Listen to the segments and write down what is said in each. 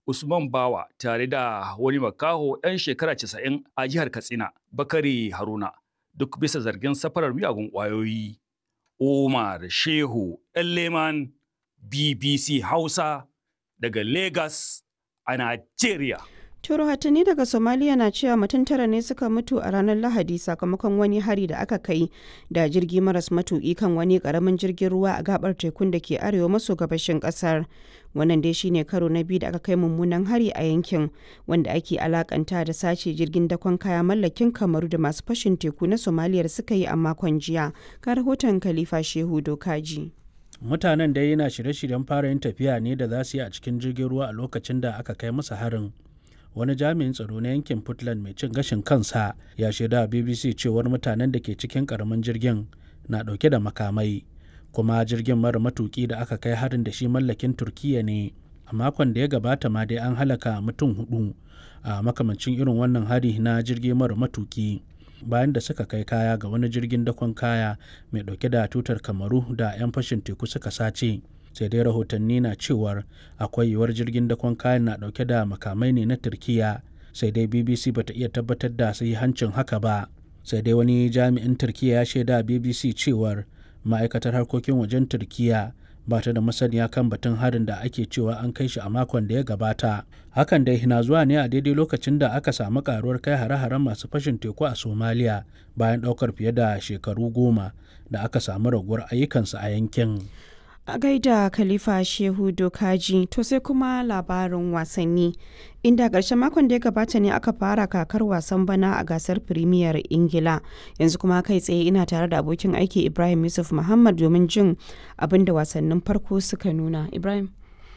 Usman Bawa tare da wani makaho ɗan shekara 90 a jihar Katsina, Bakari Haruna, duk bisa zargin safarar miyagun ƙwayoyi. Umar Shehu Leman BBC Hausa daga Lagos a Najeriya. To rahotanni daga Somalia na cewa mutum tara ne suka mutu a ranar Lahadi sakamakon wani hari da aka kai da jirgi maras matuƙi kan wani ƙaramin jirgin ruwa a gabar tekun da ke arewa maso gabashin ƙasar. Wannan dai shine karo na biyu da aka kai mummunan hari a yankin wanda ake alakanta da sace jirgin dakon kaya mallakin kamaru da masu fashin teku na Somalia suka yi a makon jiya. Ka rahoton Khalifa Shehu Dokaji. Mutanen dai yana shirye-shiryen fara yin tafiya ne da za su yi a cikin jirgin ruwa a lokacin da aka kai masa harin. wani jami'in tsaro na yankin Puntland mai cin gashin kansa ya shaida BBC cewar mutanen da ke cikin karamin jirgin na dauke da makamai kuma jirgin mara matuki da aka kai harin da shi mallakin Turkiya ne a makon da ya gabata ma dai an halaka mutum hudu a makamancin irin wannan hari na jirgi mara matuki bayan da suka kai kaya ga wani jirgin dakon kaya mai dauke da tutar kamaru da 'yan fashin teku suka sace sai dai rahotanni na cewar akwai yiwuwar jirgin dakon kayan na dauke da makamai ne na turkiya sai dai bbc bata iya tabbatar da hancin haka ba sai dai wani jami'in turkiya ya shaida bbc cewar ma'aikatar harkokin wajen turkiya ba ta da masaniya kan batun harin da ake cewa an kai shi a makon da ya gabata hakan dai na zuwa ne a daidai lokacin da aka samu karuwar kai hare-haren masu fashin teku a somaliya bayan daukar fiye da shekaru goma da aka samu raguwar ayyukansu a yankin a gaida khalifa shehu dokaji to sai kuma labarin wasanni inda ƙarshen makon da ya gabata ne aka fara kakar wasan bana a gasar firimiyar ingila yanzu kuma kai tsaye ina tare da abokin aiki ibrahim yusuf muhammad domin jin abin da wasannin farko suka nuna ibrahim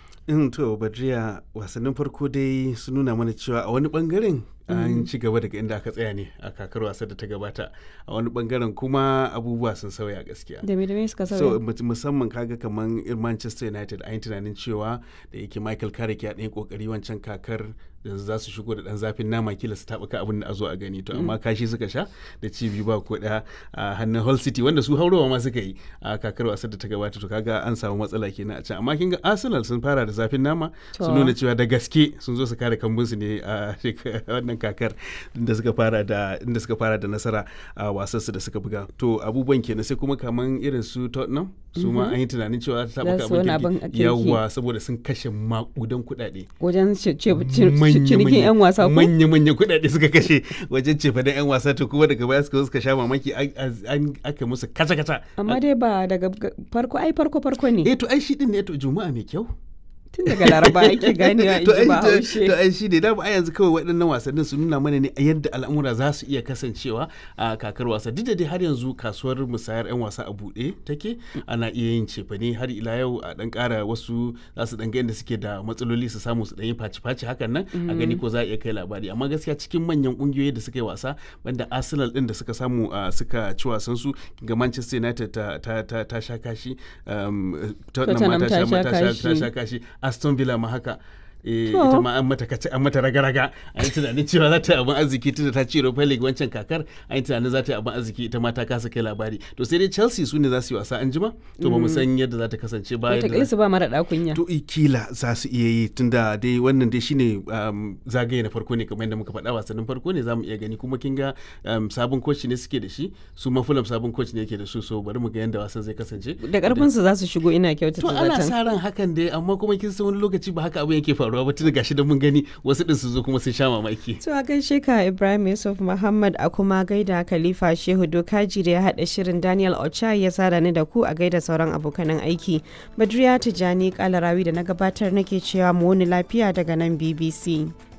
in to badriya wasannin farko dai sun nuna mana cewa a wani bangaren an ci gaba daga inda aka tsaya ne a kakar wasa da ta gabata a wani bangaren kuma abubuwa sun sauya gaskiya da me da me suka so sauya musamman kaga kaman irin manchester united an yi tunanin cewa da yake michael carrick ya ɗaya kokari wancan kakar da za su shigo da ɗan zafin nama kila su taɓuka abin da a zo a gani to amma kashi suka sha da ci biyu ba ko ɗaya a hannun hull city wanda su haurowa ma suka yi a kakar wasar da ta gabata to kaga an samu matsala kenan a can amma kin ga arsenal sun fara da zafin nama sun nuna cewa da gaske sun zo su kare kambunsu ne a wannan kakar inda suka fara da inda suka fara da nasara a wasansu da suka buga to abubuwan kenan sai kuma kaman irin su Tottenham su ma an yi tunanin cewa ta Za su wani taɓa abin abin kirki. yawa saboda sun kashe makudan kuɗaɗe wajen ce- ce- cinikin 'yan wasa ko manya-manyan kuɗaɗe suka kashe wajen cefa 'yan wasa to kuma daga baya suka zo suka sha mamaki an- an aka musu kata-kata amma dai ba daga ga- farko ai farko farko ne eh to ai shi din ne to juma'a mai kyau tun daga laraba ake ganewa in to ji ai ba to- haushe to ai shi ne da a yanzu kawai waɗannan wasannin su nuna mana ne a yadda al'amura za su iya kasancewa a kakar wasa duk da dai har yanzu kasuwar musayar 'yan wasa a buɗe take ana iya yin cefane har ila yau a ɗan ƙara wasu za su ɗan ga inda suke da matsaloli su samu su ɗan yi faci-faci hakan nan a gani ko za a iya kai labari amma gaskiya cikin manyan ƙungiyoyi da suka yi wasa banda arsenal ɗin da suka samu a suka ci wasan su ga manchester united ta, ta, ta, ta sha kashi um, tottenham ma Tottenham ta sha ta sha- ta kashi. sha kashi aston villa ma haka eh, To. ita ma an mata kace an mata raga-raga an yi tunanin cewa za ta yi abin arziki tunda ta ci Europa League wancan kakar an yi tunanin za ta yi abin arziki ita ma ta kasa kai labari to sai dai Chelsea su ne za su yi wasa an jima to ba mu san yadda za ta kasance ba yadda wataƙila za- su ba mara ɗakunya to i- kila za su iya yi tunda dai wannan dai shine um, zagaye na farko ne kamar yadda muka faɗa wasannin farko ne za mu iya gani kuma kin ga um, sabon coach ne suke da shi su ma Fulham sabon coach ne yake da su so bari mu ga yadda wasan zai kasance da ƙarfin su za su shigo ina kyautata to ana zaton sa ran hakan dai amma kuma kin san wani lokaci ba haka abin yake faruwa ba tun gashi da mun gani wasu din su zo kuma sun sha mamaki To a gaishe ka Ibrahim Yusuf Muhammad a kuma gaida Khalifa Shehu Dokaji da ya haɗa shirin Daniel Ocha ya sada ni da ku a gaida sauran abokanan aiki. Badriya Tijani Kalarawi da na gabatar nake cewa mu wani lafiya daga nan BBC.